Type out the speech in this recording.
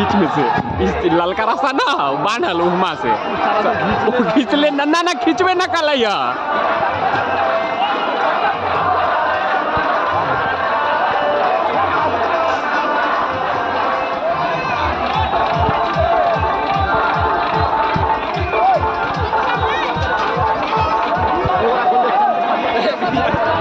बीच में से इस ललका रास्ता ना बांधल उहमा से वो खींचले ना ना ना खींचबे ना कलैया Thank you.